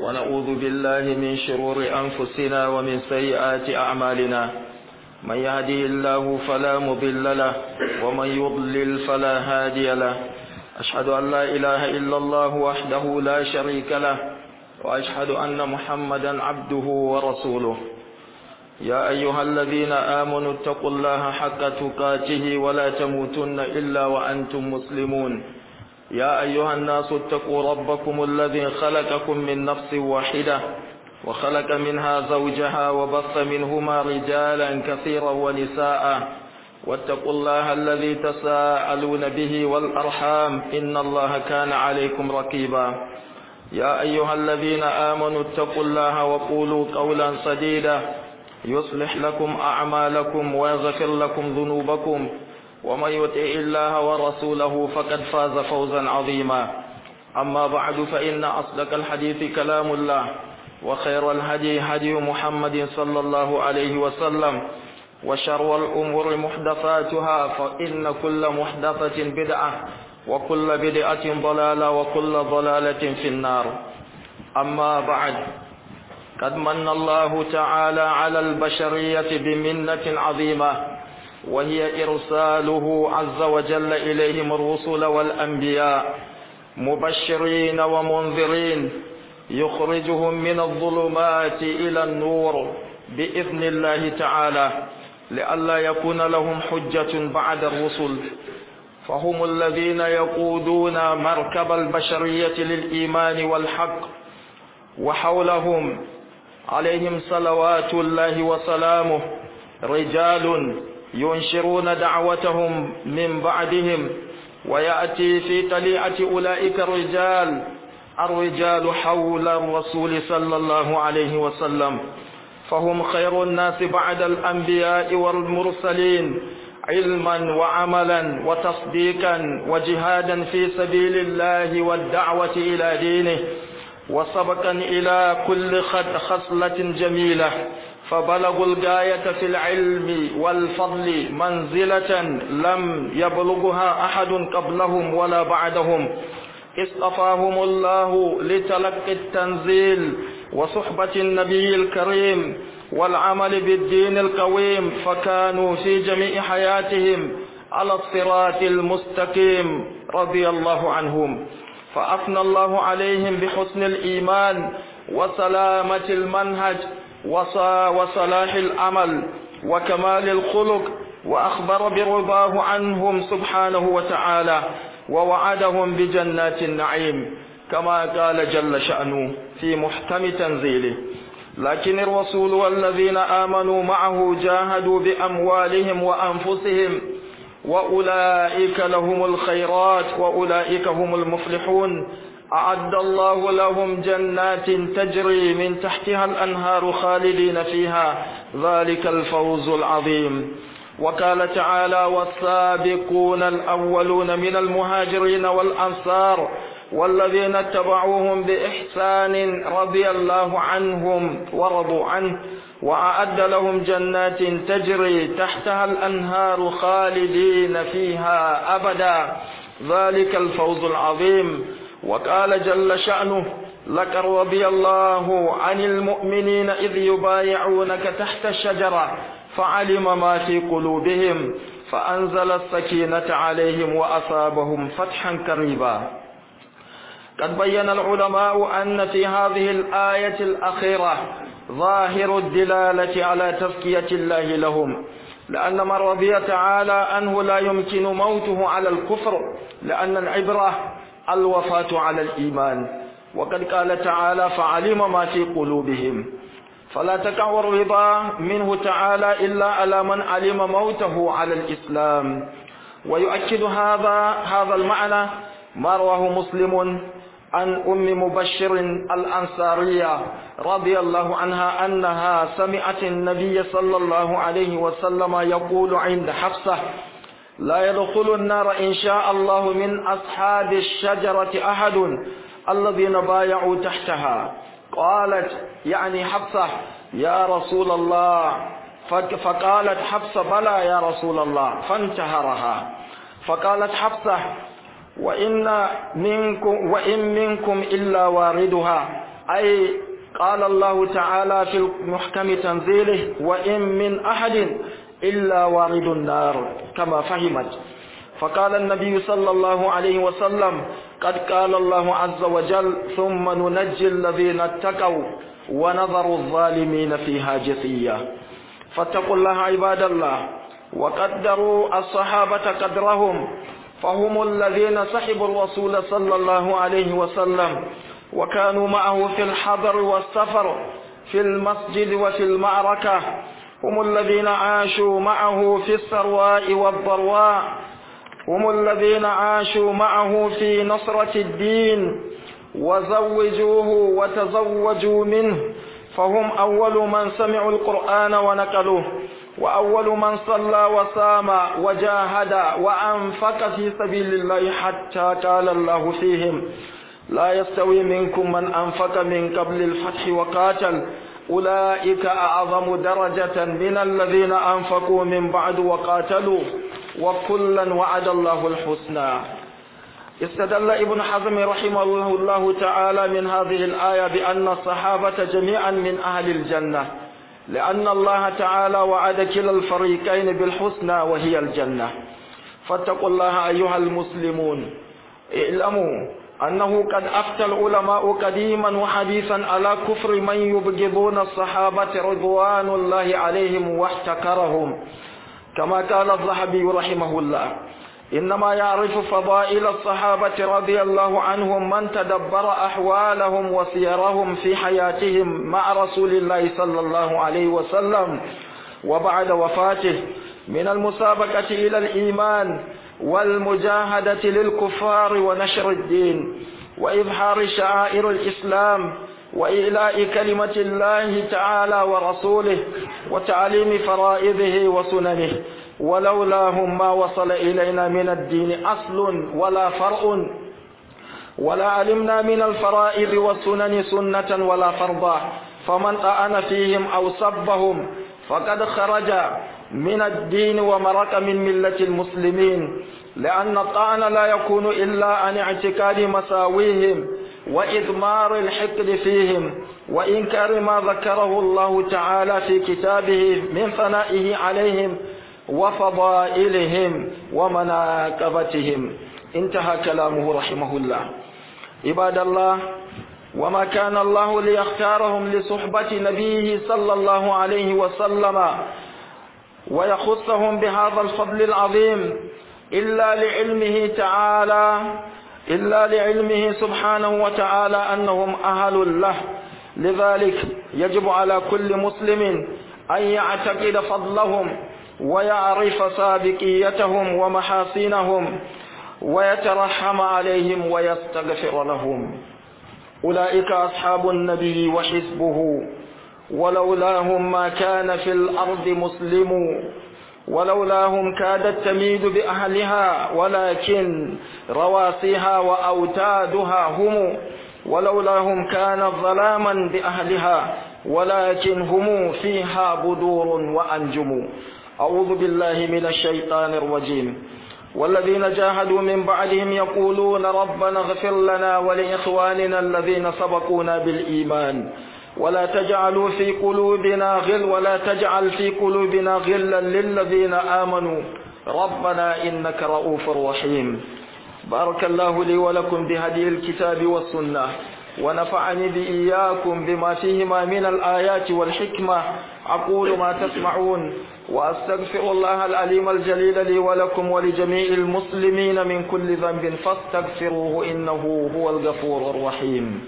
ونعوذ بالله من شرور أنفسنا ومن سيئات أعمالنا من يهدي الله فلا مضل له ومن يضلل فلا هادي له أشهد أن لا إله إلا الله وحده لا شريك له وأشهد أن محمدا عبده ورسوله يا أيها الذين آمنوا اتقوا الله حق تقاته ولا تموتن إلا وأنتم مسلمون يا أيها الناس اتقوا ربكم الذي خلقكم من نفس واحدة وخلق منها زوجها وبث منهما رجالا كثيرا ونساء واتقوا الله الذي تساءلون به والأرحام إن الله كان عليكم رقيبا يا أيها الذين آمنوا اتقوا الله وقولوا قولا سديدا يصلح لكم أعمالكم ويغفر لكم ذنوبكم ومن يطع الله ورسوله فقد فاز فوزا عظيما أما بعد فإن أصدق الحديث كلام الله وخير الهدي هدي محمد صلى الله عليه وسلم وشر الأمور محدثاتها فإن كل محدثة بدعة وكل بدعة ضلالة وكل ضلالة في النار أما بعد قد من الله تعالى على البشرية بمنة عظيمة وهي إرساله عز وجل إليهم الرسل والأنبياء مبشرين ومنذرين يخرجهم من الظلمات إلى النور بإذن الله تعالى لئلا يكون لهم حجة بعد الرسل فهم الذين يقودون مركب البشرية للإيمان والحق وحولهم عليهم صلوات الله وسلامه رجال ينشرون دعوتهم من بعدهم ويأتي في طليعة أولئك الرجال الرجال حول الرسول صلى الله عليه وسلم فهم خير الناس بعد الأنبياء والمرسلين علما وعملا وتصديقا وجهادا في سبيل الله والدعوة إلى دينه وسبقا إلى كل خصلة جميلة فبلغوا الغاية في العلم والفضل منزلة لم يبلغها أحد قبلهم ولا بعدهم اصطفاهم الله لتلقي التنزيل وصحبة النبي الكريم والعمل بالدين القويم فكانوا في جميع حياتهم على الصراط المستقيم رضي الله عنهم فأثنى الله عليهم بحسن الإيمان وسلامة المنهج وصلاح العمل وكمال الخلق وأخبر برضاه عنهم سبحانه وتعالى ووعدهم بجنات النعيم كما قال جل شأنه في محكم تنزيله لكن الرسول والذين آمنوا معه جاهدوا بأموالهم وأنفسهم وأولئك لهم الخيرات وأولئك هم المفلحون أعد الله لهم جنات تجري من تحتها الأنهار خالدين فيها ذلك الفوز العظيم وقال تعالى والسابقون الأولون من المهاجرين والأنصار والذين اتبعوهم بإحسان رضي الله عنهم ورضوا عنه وأعد لهم جنات تجري تحتها الأنهار خالدين فيها أبدا ذلك الفوز العظيم وقال جل شأنه لقد رضي الله عن المؤمنين إذ يبايعونك تحت الشجرة فعلم ما في قلوبهم فأنزل السكينة عليهم وأصابهم فتحا قريبا قد بين العلماء أن في هذه الآية الأخيرة ظاهر الدلالة على تزكية الله لهم لأن من رضي تعالى أنه لا يمكن موته على الكفر لأن العبرة الوفاة على الإيمان وقد قال تعالى فعلم ما في قلوبهم فلا تقع الرضا منه تعالى إلا على من علم موته على الإسلام ويؤكد هذا هذا المعنى ما رواه مسلم عن أم مبشر الأنصارية رضي الله عنها أنها سمعت النبي صلى الله عليه وسلم يقول عند حفصة لا يدخل النار إن شاء الله من أصحاب الشجرة أحد الذين بايعوا تحتها قالت يعني حفصة يا رسول الله فقالت حفصة بلى يا رسول الله فانتهرها فقالت حفصة وإن منكم وإن منكم إلا واردها أي قال الله تعالى في محكم تنزيله وإن من أحد إلا وارد النار كما فهمت فقال النبي صلى الله عليه وسلم قد قال الله عز وجل ثم ننجي الذين اتقوا ونظر الظالمين فيها جثيا فاتقوا الله عباد الله وقدروا الصحابة قدرهم فهم الذين سحبوا الرسول صلى الله عليه وسلم وكانوا معه في الحضر والسفر في المسجد وفي المعركة هم الذين عاشوا معه في السرواء والضرواء هم الذين عاشوا معه في نصرة الدين وزوجوه وتزوجوا منه فهم أول من سمعوا القرآن ونقلوه وأول من صلى وصام وجاهد وأنفق في سبيل الله حتى قال الله فيهم لا يستوي منكم من أنفق من قبل الفتح وقاتل أولئك أعظم درجة من الذين أنفقوا من بعد وقاتلوا وكلا وعد الله الحسنى استدل ابن حزم رحمه الله تعالى من هذه الآية بأن الصحابة جميعا من أهل الجنة لأن الله تعالى وعد كلا الفريقين بالحسنى وهي الجنة فاتقوا الله أيها المسلمون اعلموا أنه قد أفتى العلماء قديما وحديثا على كفر من يبغضون الصحابة رضوان الله عليهم واحتكرهم كما قال الذهبي رحمه الله إنما يعرف فضائل الصحابة رضي الله عنهم من تدبر أحوالهم وسيرهم في حياتهم مع رسول الله صلى الله عليه وسلم وبعد وفاته من المسابقة إلى الإيمان والمجاهدة للكفار ونشر الدين وإظهار شعائر الإسلام وإعلاء كلمة الله تعالى ورسوله وتعليم فرائضه وسننه ولولاهم ما وصل إلينا من الدين أصل ولا فرع ولا علمنا من الفرائض والسنن سنة ولا فرضا فمن طعن فيهم أو سبهم فقد خرج من الدين ومرق من ملة المسلمين لأن الطعن لا يكون إلا عن اعتقاد مساويهم وإضمار الحقد فيهم وإنكار ما ذكره الله تعالى في كتابه من ثنائه عليهم وفضائلهم ومناقبتهم انتهى كلامه رحمه الله عباد الله وما كان الله ليختارهم لصحبة نبيه صلى الله عليه وسلم ويخصهم بهذا الفضل العظيم إلا لعلمه تعالى إلا لعلمه سبحانه وتعالى أنهم أهل له لذلك يجب على كل مسلم أن يعتقد فضلهم ويعرف سابقيتهم ومحاسنهم ويترحم عليهم ويستغفر لهم أولئك أصحاب النبي وحزبه ولولاهم ما كان في الأرض مسلم ولولاهم كادت تميد بأهلها ولكن رواسيها وأوتادها هم ولولاهم كانت ظلاما بأهلها ولكن هم فيها بدور وأنجم أعوذ بالله من الشيطان الرجيم والذين جاهدوا من بعدهم يقولون ربنا اغفر لنا ولإخواننا الذين سبقونا بالإيمان ولا تجعلوا في قلوبنا غل ولا تجعل في قلوبنا غلا للذين آمنوا ربنا إنك رؤوف رحيم بارك الله لي ولكم بهدي الكتاب والسنة ونفعني بإياكم بما فيهما من الآيات والحكمة أقول ما تسمعون وأستغفر الله العليم الجليل لي ولكم ولجميع المسلمين من كل ذنب فاستغفروه إنه هو الغفور الرحيم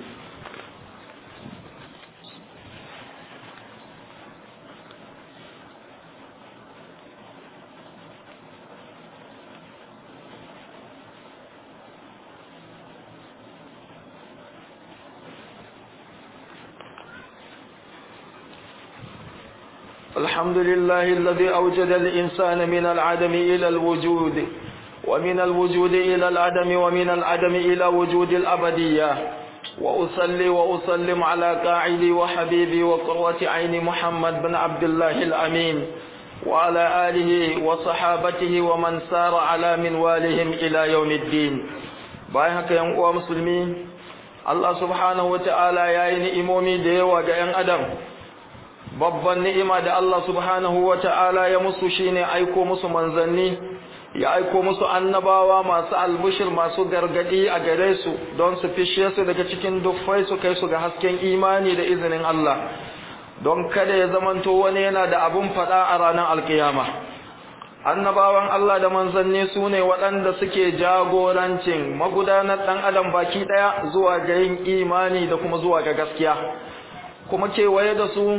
الحمد لله الذي أوجد الإنسان من العدم إلى الوجود ومن الوجود إلى العدم ومن العدم إلى وجود الأبدية وأصلي وأسلم على قاعدي وحبيبي وقرة عين محمد بن عبد الله الأمين وعلى آله وصحابته ومن سار على منوالهم إلى يوم الدين بايهك يا مسلمين Allah subhanahu wata'ala ya yi ni'imomi da yawa ga ‘yan adam babban ni'ima da Allah subhanahu wata'ala ya musu shine aiko musu manzanni ya aiko musu annabawa masu albushir masu gargadi a gare su don su fishe su daga cikin duffai su kai su ga hasken imani da izinin Allah don kada ya zamanto wani yana da abun faɗa a ranar alkiyama annabawan Allah da manzanni su ne waɗanda suke jagorancin magudanar ɗan adam baki ɗaya zuwa ga yin imani da kuma zuwa ga gaskiya kuma kewaye da su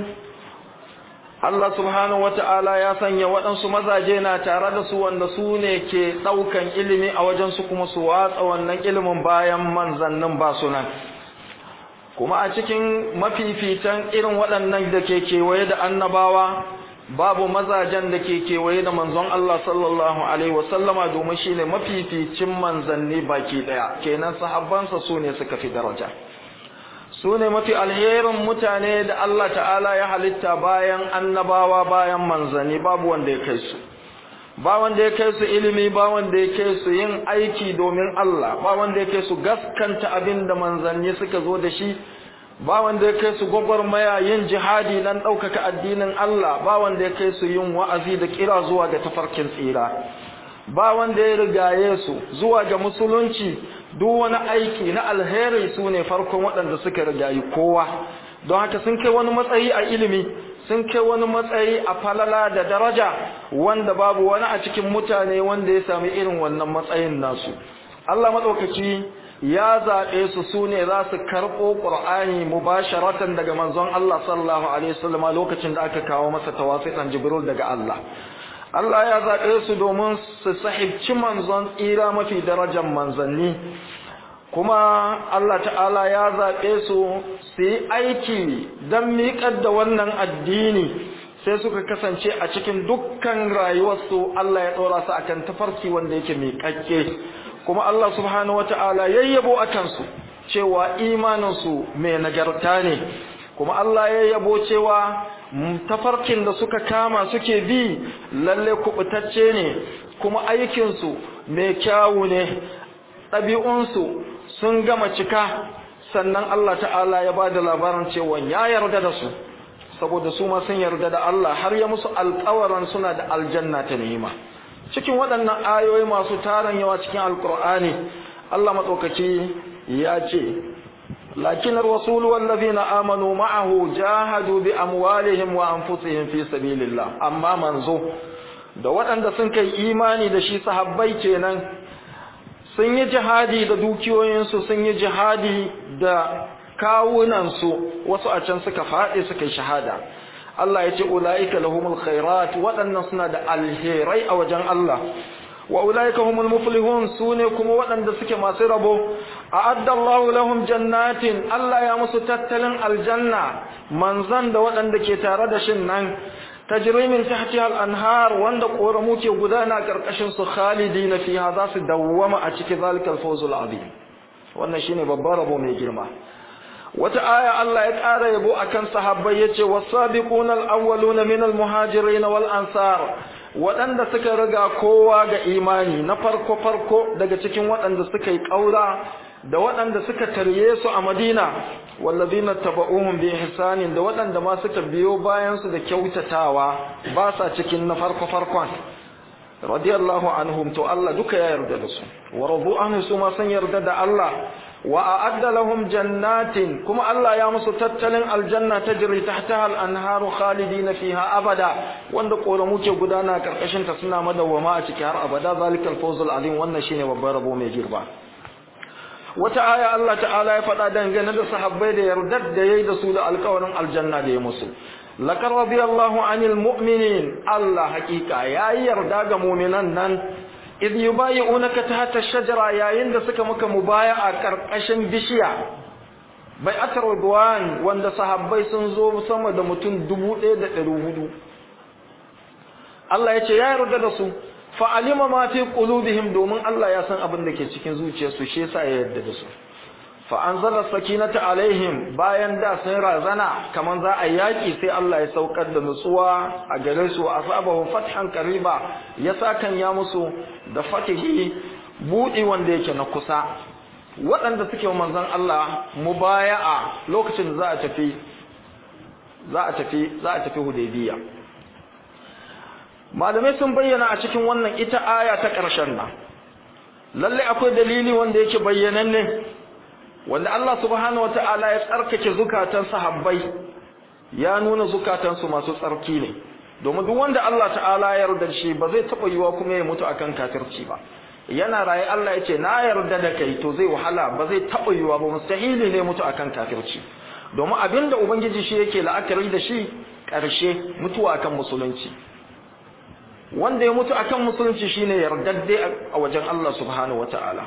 Allah subhanahu wata'ala ya sanya waɗansu mazaje na tare da su wanda su ne ke ɗaukan ilimi a wajensu kuma su watsa wannan ilimin bayan manzannin ba su nan kuma a cikin mafifitan irin waɗannan da ke kewaye da annabawa babu mazajen da ke kewaye da manzon Allah sallallahu alaihi wasallama domin shine mafificin manzanni baki daya kenan sahabbansa su ne suka fi daraja su ne mafi alherin mutane da Allah ta'ala ya halitta bayan annabawa bayan manzanni babu wanda ya kai su ba wanda ya kai su ilimi ba wanda ya kai su yin aiki domin Allah ba wanda ya kai su gaskanta abin da manzanni suka zo da shi ba wanda ya kai su gwagwarmaya yin jihadi nan ɗaukaka addinin Allah ba wanda ya kai su yin wa'azi da kira zuwa ga tafarkin tsira ba wanda ya rigaye su zuwa ga musulunci duk wani aiki na alheri su ne farkon waɗanda suka rigayi kowa don haka sun kai wani matsayi a ilimi sun kai wani matsayi a falala da daraja wanda babu wani a cikin mutane wanda ya sami irin wannan matsayin nasu Allah maɗaukaki ya zaɓe su su ne za su karɓo ƙur'ani mubasharatan daga manzon Allah sallallahu alaihi wasallam lokacin da aka kawo masa tawasitan Jibril daga Allah Allah ya zaɓe su domin su sahibci manzon tsira mafi darajar manzanni kuma Allah ta'ala ya zaɓe su su yi aiki don miƙar da wannan addini sai suka kasance a cikin dukkan rayuwarsu Allah ya ɗora su akan tafarki wanda yake miƙaƙƙe kuma Allah subhanahu wata'ala yayyabo a kansu cewa imaninsu mai nagarta ne kuma Allah ya yabo cewa tafarkin da suka kama suke bi lalle kubutacce ne kuma aikinsu mai kyawu ne ɗabi'unsu sun gama cika sannan Allah ta'ala ya ba da labarin cewa ya yarda da su saboda su ma sun yarda da Allah har ya musu alƙawaran suna da aljanna ta ni'ima cikin waɗannan ayoyi masu tarin yawa cikin alƙur'ani Allah matsaukaki ya ce لكن الرسول والذين آمنوا معه جاهدوا بأموالهم وأنفسهم في سبيل الله أما منزو da waɗanda sun kai imani da shi sahabbai kenan sun yi jihadi da dukiyoyinsu sun yi jihadi da kawunansu wasu a can suka faɗi suka yi shahada Allah ya ce ula'ika lahumul khairat waɗannan suna da alherai a wajen Allah wa ulaika humul muflihun sune kuma waɗanda suke masu rabo a'adda Allahu lahum jannatin Allah ya musu tattalin aljanna manzan da waɗanda ke tare da shin nan tajri min tahtiha al-anhar wanda koramu ke gudana karkashin su khalidina fiha za su dawwama a cikin zalikal fawzul azim wannan shine babbar rabo mai girma wata aya Allah ya ƙara yabo akan sahabbai yace was-sabiquna al-awwaluna min al-muhajirin wal ansar waɗanda suka riga kowa ga imani na farko-farko daga cikin waɗanda suka yi ƙaura da waɗanda suka tarye su a madina wallazina taba'uhum bi ihsanin da waɗanda ma suka biyo bayan su da kyautatawa ba sa cikin na farko-farkon radiyallahu anhum to Allah duka ya yarda da su wa radu anhu su ma san yarda da Allah wa a'adda lahum jannatin kuma Allah ya musu tattalin aljanna tajri tahtaha al-anharu khalidina fiha abada wanda koramu ke gudana karkashin ta suna madawwama a ciki har abada zalikal fawzul azim wannan shine babban rabo mai girba wata aya Allah ta'ala ya faɗa dangane da sahabbai da yardar da yayi da su da alƙawarin aljanna da ya musu laqad radiyallahu anil mu'minin Allah hakika yayi yarda ga mu'minan nan idh yubayi'unaka tahta ash-shajara yayin da suka maka mubaya'a karkashin bishiya bai atar ridwan wanda sahabbai sun zo sama da mutum 1400 Allah yace ya yarda da su fa alima ma fi qulubihim domin Allah ya san abin da ke cikin zuciyarsu shi yasa ya yarda da su fa anzala sakinata alaihim bayan da sun razana kaman za a yaki sai Allah ya saukar da nutsuwa a gare su asabahu fathan qariba ya sakan ya musu da fatihi budi wanda yake na kusa waɗanda suke manzon Allah mubaya'a lokacin da za a tafi za a tafi za a tafi Hudaybiya malamai sun bayyana a cikin wannan ita aya ta ƙarshen nan lalle akwai dalili wanda yake bayyananne wanda Allah subhanahu wataala ya tsarkake zukatan sahabbai ya nuna zukatansu masu tsarki ne domin duk wanda Allah ta'ala ya yarda shi ba zai taba yiwa kuma ya mutu akan kafirci ba yana raye Allah yace na yarda da kai to zai wahala ba zai taba yiwa ba mustahili ne mutu akan kafirci domin abinda ubangiji shi yake la'akari da shi karshe mutuwa akan musulunci wanda ya mutu akan musulunci shine yardadde a wajen Allah subhanahu wataala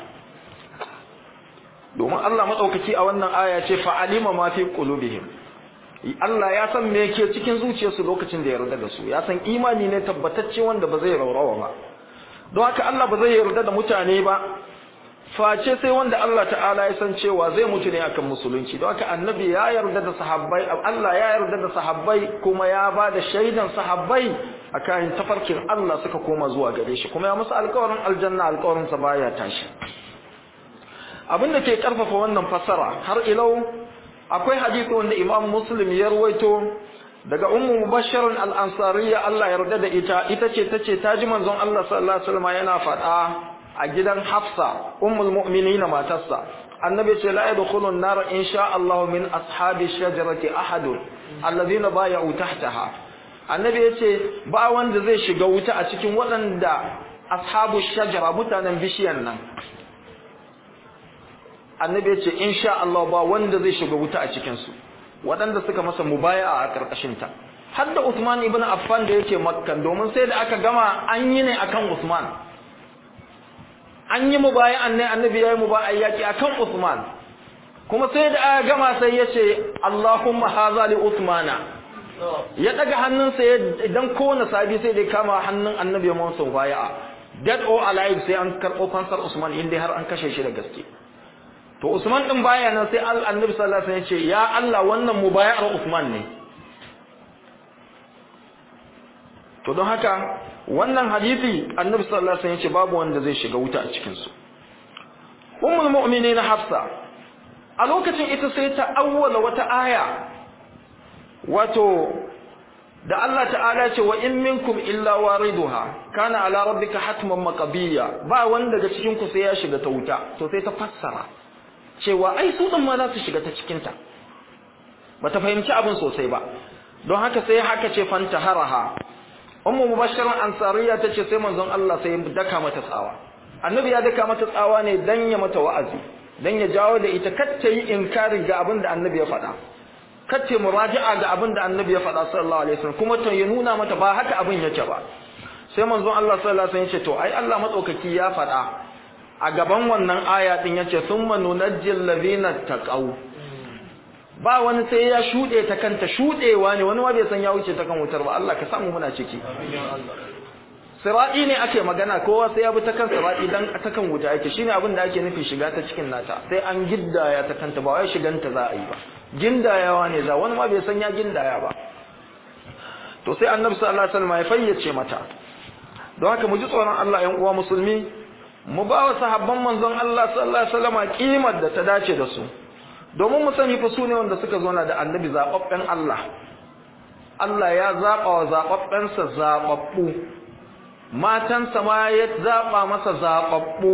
domin Allah madaukaki a wannan aya ce fa'alima ma fi qulubihim Allah ya san me yake cikin zuciyarsu lokacin da ya yarda da su ya san imani ne tabbatacce wanda ba zai raurawa ba don haka Allah ba zai yarda da mutane ba face sai wanda Allah ta'ala ya san cewa zai mutu ne akan musulunci don haka annabi ya yarda da sahabbai Allah ya yarda da sahabbai kuma ya ba da shaidan sahabbai akan tafarkin Allah suka koma zuwa gare shi kuma ya musu alƙawarin aljanna alƙawarin sa baya tashi abin da ke karfafa wannan fasara har ilau akwai hadisi wanda Imam Muslim ya ruwaito daga Ummu Mubashshir al-Ansariyya Allah ya yarda da ita ita ce tace ta ji manzon Allah sallallahu alaihi wasallam yana faɗa a gidan Hafsa ummul mu'minin matarsa annabi ce la yadkhulun nar insha Allah min ashabi shajarati ahadun alladhina bay'u tahtaha annabi yace ba wanda zai shiga wuta a cikin waɗanda ashabu shajara mutanen bishiyan nan annabi yace insha Allah ba wanda zai shiga wuta a cikin su waɗanda suka masa mubaya'a a karkashin ta har da Uthman ibn Affan da yake Makka domin sai da aka gama an yi ne akan Uthman an yi mubaya'an ne annabi yayi mubaya'a yaki akan Uthman kuma sai da aka gama sai yace Allahumma hadha li Uthmana ya daga hannunsa idan kowane sabi sai da kama hannun annabi ya masa mubaya'a dead or alive sai an karɓo fansar Usman inda har an kashe shi da gaske to Usman din baya nan sai Annabi sallallahu alaihi wasallam ya ce ya Allah wannan mubayar Usman ne to don haka wannan hadisi Annabi sallallahu alaihi wasallam ya ce babu wanda zai shiga wuta a cikin su Ummul mu'minin Hafsa a lokacin ita sai ta awwala wata aya wato da Allah ta'ala ce wa in minkum illa wariduha kana ala rabbika hatman maqbiya ba wanda daga cikin ku sai ya shiga ta wuta to sai ta fassara cewa ai su din ma za su shiga ta cikin ta bata fahimci abin sosai ba don haka sai haka ce fanta haraha ummu mubashirin ansariya tace sai manzon Allah sai ya daka mata tsawa annabi ya daka mata tsawa ne dan ya mata wa'azi dan ya jawo da ita kacce yi inkari ga abin da annabi ya faɗa kacce muraji'a ga abin da annabi ya faɗa sallallahu alaihi wasallam kuma to ya nuna mata ba haka abin yake ba sai manzon Allah sallallahu alaihi wasallam ya ce to ai Allah matsaukaki ya faɗa a gaban wannan aya din yace thumma nunajjil ladina taqaw ba wani sai ya shude ta kanta shudewa ne wani ma bai san ya wuce ta kan wutar ba Allah ka samu muna ciki sira'i ne ake magana kowa sai ya bi ta kan sira'i dan ta kan wuta yake shine abin da ake nufi shiga ta cikin nata sai an giddaya ta kanta ba wai shiganta za a yi ba gindayawa ne za wani ma bai san ya gindaya ba to sai annabi sallallahu alaihi wasallam ya fayyace mata don haka mu ji tsoron Allah ƴan uwa musulmi mu ba wa sahabban manzon Allah sallallahu alaihi wasallam kimar da ta dace da su domin mu sani fa su ne wanda suka zo na da annabi zababben Allah Allah ya zaba wa zababbensa zababbu matansa ma ya zaba masa zababbu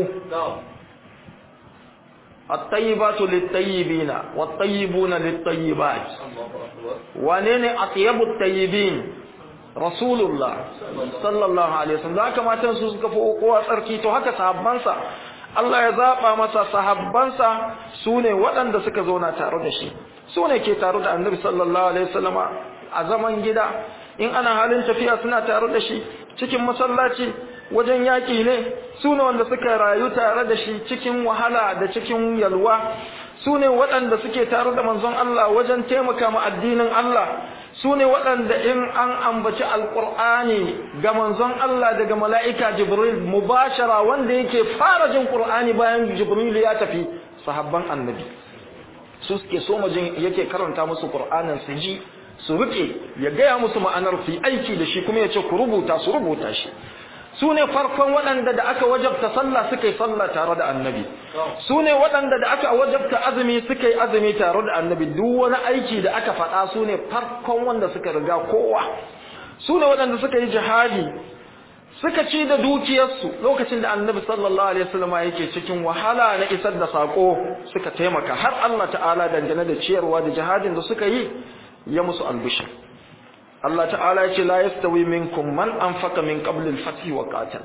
الطيبات للطيبين والطيبون للطيبات wane أطيب الطيبين رسول الله صلى الله عليه وسلم haka matan su suka fi kowa tsarki to haka sahabbansa Allah ya zaba masa sahabbansa sune waɗanda suka zauna tare da shi sune ke tare da Annabi sallallahu alaihi wasallama a zaman gida in ana halin tafiya suna tare da shi cikin masallaci wajen yaƙi ne su ne wanda suka rayu tare da shi cikin wahala da cikin yalwa su ne waɗanda suke tare da manzon Allah wajen taimaka ma addinin Allah su ne waɗanda in an ambaci alƙur'ani ga manzon Allah daga mala'ika Jibril mubashara wanda yake fara jin ƙur'ani bayan Jibril ya tafi sahabban annabi su suke so majin yake karanta musu ƙur'anin su ji su rike ya gaya musu ma'anar su aiki da shi kuma ya ce ku rubuta su rubuta shi su ne farkon waɗanda da aka wajabta sallah suka yi sallah tare da annabi su ne waɗanda da aka wajabta azumi suka yi azumi tare da annabi duk wani aiki da aka faɗa su ne farkon wanda suka riga kowa su ne waɗanda suka yi jihadi suka ci da dukiyarsu lokacin da annabi sallallahu alaihi wasallam yake cikin wahala na isar da sako suka taimaka har Allah ta'ala dangane da ciyarwa da jihadin da suka yi ya musu albishir Allah ta'ala ya ce la yastawi minkum man anfaqa min qabl al-fath wa qatal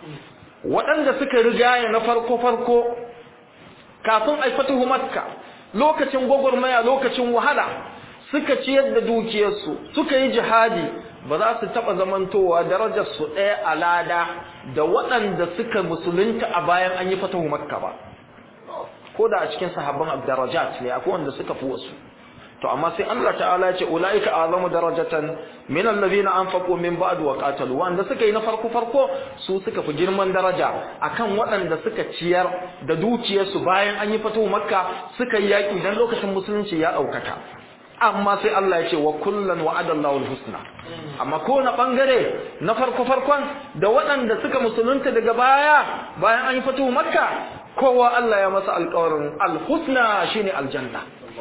waɗanda suka rigaya na farko farko kafin ai fatuhu makka lokacin gwagwarmaya lokacin wahala suka ciyar da dukiyarsu suka yi jihadi ba za su taɓa zamantowa darajar su ɗaya a lada da waɗanda suka musulunta a bayan an yi fatahu makka ba ko da a cikin sahabban abdarajat ne akwai wanda suka fi wasu to amma sai Allah ta'ala ya ce ulaika azamu darajatan min allazina anfaqu min ba'd wa qatalu wanda suka yi na farko farko su suka fi girman daraja akan waɗanda suka ciyar da dukiyarsu bayan an yi fatahu makka suka yi yaki dan lokacin musulunci ya ɗaukaka amma sai Allah ya ce wa kullan wa'adallahu alhusna amma ko na bangare na farko farkon da waɗanda suka musulunta daga baya bayan an yi fatu makka kowa Allah ya masa alƙawarin alhusna shine aljanna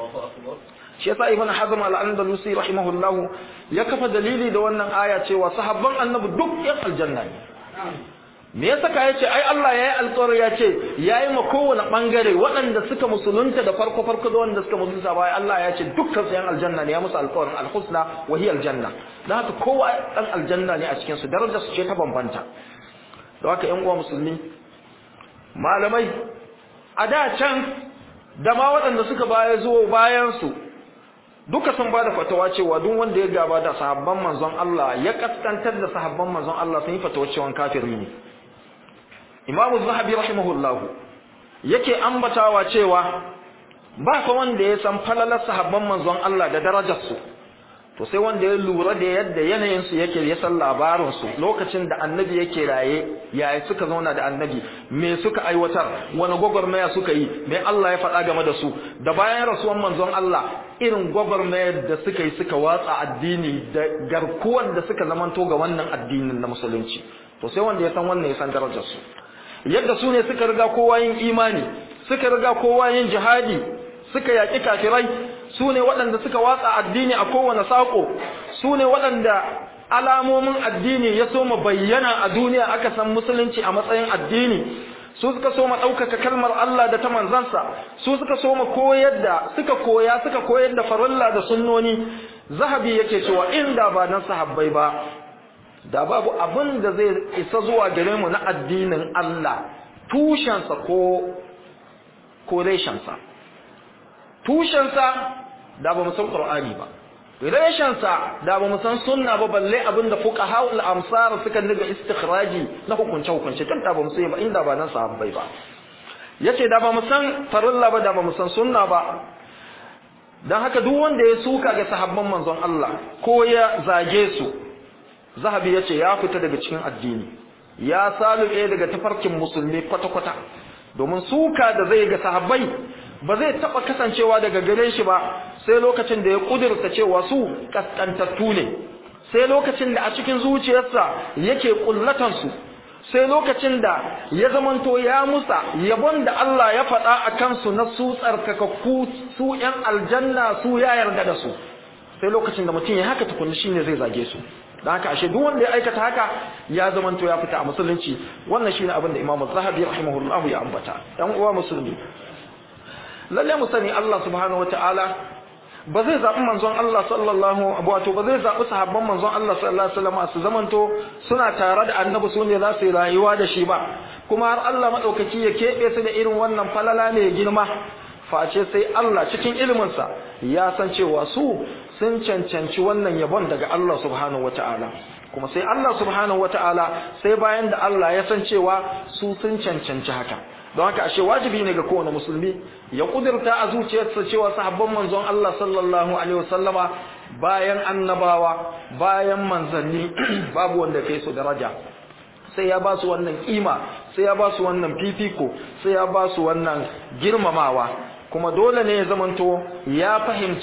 shi yasa ibn hazm al-andalusi rahimahullahu ya kafa dalili da wannan aya cewa sahabban annabi duk yan aljanna ne me yasa ka yace ai Allah yayi alƙawari ya ce yayi ma kowane bangare waɗanda suka musulunta da farko farko da wanda suka musulunta bai Allah ya ce dukkan su yan aljanna ne ya musu alƙawarin alhusna wa hiya aljanna dan haka kowa dan aljanna ne a cikin su darajar su ce ta bambanta don haka yan uwa musulmi malamai a da can da ma waɗanda suka baya zuwa bayan su duka sun bada fatawa cewa duk wanda ya gaba da sahabban manzon Allah ya kaskantar da sahabban manzon Allah sun yi fatawa cewa kafiri ne Imam Zahabi rahimahullah yake ambatawa cewa ba fa wanda ya san falalar sahabban manzon Allah da darajar su to sai wanda ya lura da yadda yanayin su yake ya san labarin su lokacin da annabi yake raye yaya suka zauna da annabi me suka aiwatar wani gwagwarmaya suka yi me Allah ya faɗa game da su da bayan rasuwan manzon Allah irin gwagwarmayar da suka yi suka watsa addini da garkuwar da suka zamanto ga wannan addinin na musulunci to sai wanda ya san wannan ya san darajar su yadda su ne suka riga kowa yin imani suka riga kowa yin jihadi suka yaƙi kafirai su ne waɗanda suka watsa addini a kowane saƙo su ne waɗanda alamomin addini ya soma bayyana a duniya aka san musulunci a matsayin addini su suka soma ɗaukaka kalmar Allah da ta manzansa su suka soma koyar da suka koya suka koyar da farilla da sunnoni zahabi yake cewa inda ba nan sahabbai ba da babu abin da zai isa zuwa gare mu na addinin Allah tushensa ko ko reshensa tushensa da ba mu san Qur'ani ba reshensa da ba mu san sunna ba balle abinda fuqaha al-amsar suka daga istikhraji na hukunce hukunce tun da ba mu sai ba inda ba nan sahabbai ba yace da ba mu san farilla ba da ba mu san sunna ba dan haka duk wanda ya suka ga sahabban manzon Allah ko ya zage su zahabi yace ya fita daga cikin addini ya salube daga tafarkin musulmi kwata kwata domin suka da zai ga sahabbai ba zai taba kasancewa daga gare shi ba sai lokacin da ya kudurta cewa su kaskantattu ne sai lokacin da a cikin zuciyarsa yake kullatan su sai lokacin da ya zamanto ya musa yabon da Allah ya faɗa a kansu na su tsarkakakku su ƴan aljanna su ya yarda da su sai lokacin da mutum ya haka tukunni shine zai zage su da haka ashe duk wanda ya aikata haka ya zamanto ya fita a musulunci wannan shine abin da Imam Zahabi rahimahullahu ya ambata ɗan uwa musulmi lalle mu sani Allah subhanahu wataala ba zai zaɓi manzon Allah sallallahu wato ba zai zaɓi sahabban manzon Allah sallallahu alaihi wasallam su zamanto suna tare da annabi su ne za su yi rayuwa da shi ba kuma har Allah madaukaki ya keɓe su da irin wannan falala ne girma face sai Allah cikin iliminsa ya san cewa su sun cancanci wannan yabon daga Allah subhanahu wataala kuma sai Allah subhanahu wataala sai bayan da Allah ya san cewa su sun cancanci haka don haka ashe wajibi ne ga kowane musulmi ya kudurta a zuciyarsa cewa sahabban manzon Allah sallallahu alaihi wasallama bayan annabawa bayan manzanni babu wanda kai su daraja sai ya ba su wannan kima sai ya ba su wannan fifiko sai ya ba su wannan girmamawa kuma dole ne ya zamanto ya fahimci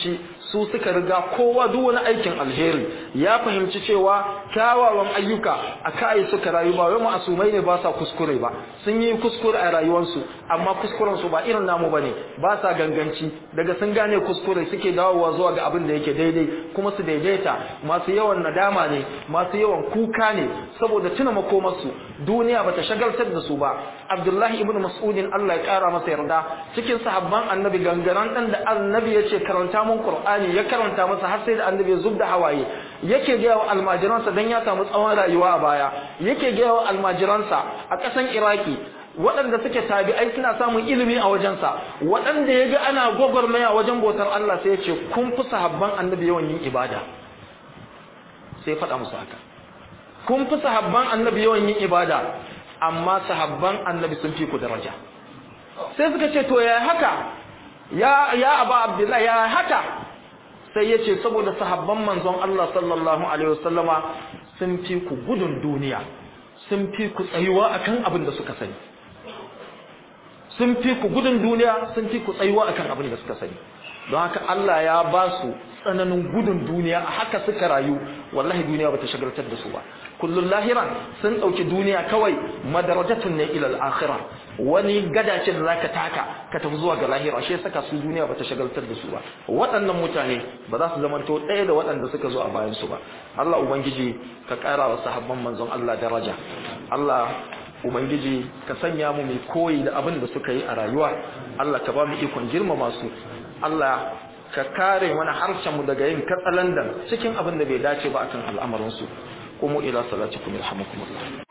su suka riga kowa duk wani aikin alheri ya fahimci cewa kyawawan ayyuka a kai suka rayu ba wai ma'asumai ne ba sa kuskure ba sun yi kuskure a rayuwarsu amma kuskuren su ba irin namu bane ba sa ganganci daga sun gane kuskure suke dawowa zuwa ga abin da yake daidai kuma su daidaita masu yawan nadama ne masu yawan kuka ne saboda tuna makomarsu duniya bata shagaltar da su ba Abdullahi ibn Mas'udin Allah ya kara masa yarda cikin sahabban Annabi gangaran dan da Annabi yace karanta mun Qur'ani ya karanta masa har sai da Annabi ya zubda hawaye yake ga wa almajiransa dan ya samu tsawon rayuwa a baya yake ga wa almajiransa a ƙasan Iraki waɗanda suke tabi'ai suna samun ilimi a wajensa waɗanda ya ga ana gwagwarmaya wajen bautar Allah sai ya ce kun fi sahabban Annabi yawan yin ibada sai faɗa musu haka kun fi sahabban Annabi yawan yin ibada amma sahabban annabi sun fi ku daraja sai suka ce to ya haka ya ya aba abdullahi ya haka sai ya ce saboda sahabban manzon Allah sallallahu alaihi wasallama sun fi ku gudun duniya sun fi ku tsayuwa akan abin da suka sani sun fi ku gudun duniya sun fi ku tsayuwa akan abin da suka sani don haka Allah ya ba su tsananin gudun duniya a haka suka rayu wallahi duniya bata shagaltar da su ba kullun lahiran sun dauki duniya kawai madarajatun ne ila al-akhirah wani gada ce da zaka taka ka tafi zuwa ga lahira shi saka su duniya bata shagaltar da su ba waɗannan mutane ba za su zamanto ɗaya da waɗanda suka zo a bayan su ba Allah ubangiji ka ƙara wa sahabban manzon Allah daraja Allah ubangiji ka sanya mu mai koyi da abin da suka yi a rayuwa Allah ka ba mu ikon girmama su Allah ka kare mana harshen mu daga yin katsalandan cikin abin da bai dace ba akan al'amarin su kuma ila salatikum yarhamukumullah